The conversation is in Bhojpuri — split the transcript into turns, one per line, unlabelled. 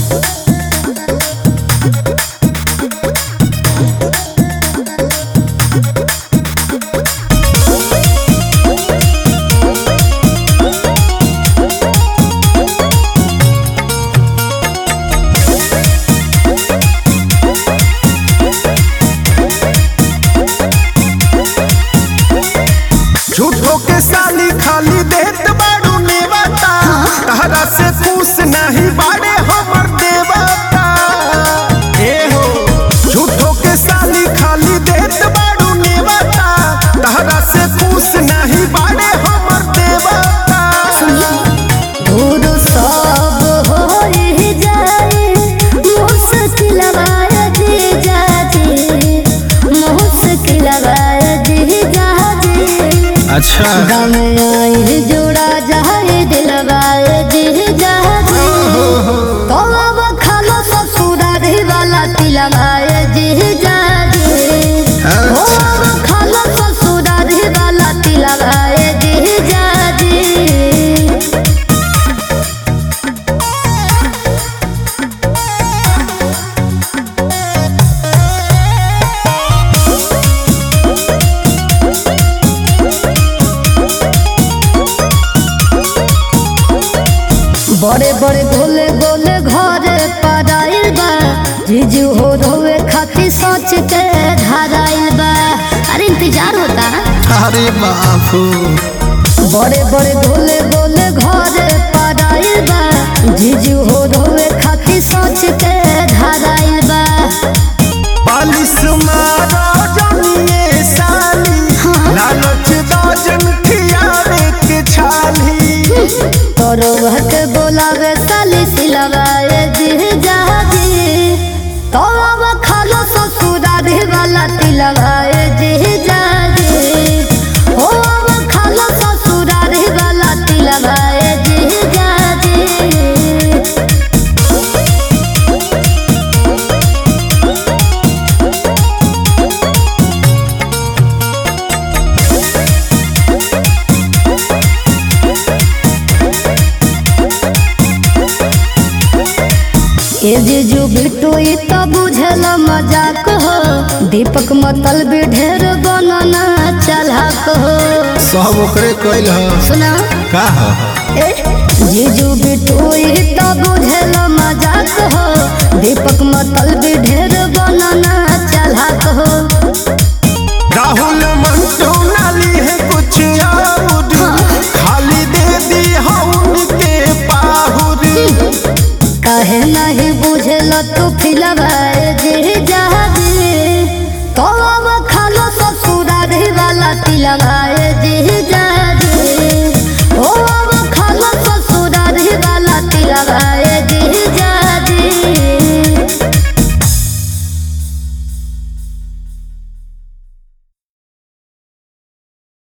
झूठो के साली खाली देत बाड़ू नेवता तहरा से खुश नहीं बाड़े हमर देवता ए हो झूठो के साली खाली देत बाड़ू नेवता तहरा से खुश नहीं बाड़े हमर देवता
दूर सब होई जाए मुश्किल बाजी जाजी मुश्किल बाजी जाजी
अच्छा
गम आई जोड़ा जाए दिलवाए जी जाजी तो अब खालो ससुरा रे वाला तिलवाए जी जाजी ओ अब खालो ससुरा रे वाला तिलवाए जी जाजी बड़े बड़े गोले गोले घरे पराइल बा जीजू हो रोवे खातिर सोच के धराइल बा अरे इंतजार होता
अरे बापू
बड़े बड़े गोले गोले घरे पराइल बा जीजू हो रोवे खातिर सोच के धराइल बा
बालिश मारो जमिए साली लालच दाजन खियावे के छाली
तोरो भट बोलावे साली सिलवाए जी जाजी तो अब खालो ससुरा रे वाला तिलवाए जी जाजी हो अब खालो ससुरा रे वाला तिलवाए जी जाजी ए जीजू बिट्टू ई तो बुझल मजाक हो दीपक मतल भी ढेर बनना चलाक हो
सब ओकरे कइल ह
सुना
का ह
ए जीजू बिट्टू ई तो बुझल मजाक हो दीपक मतल भी ढेर बनना चलाक हो
राहुल मंटू नाली है कुछ और खाली दे दी हम के पाहुरी
काहे नहीं बुझल तू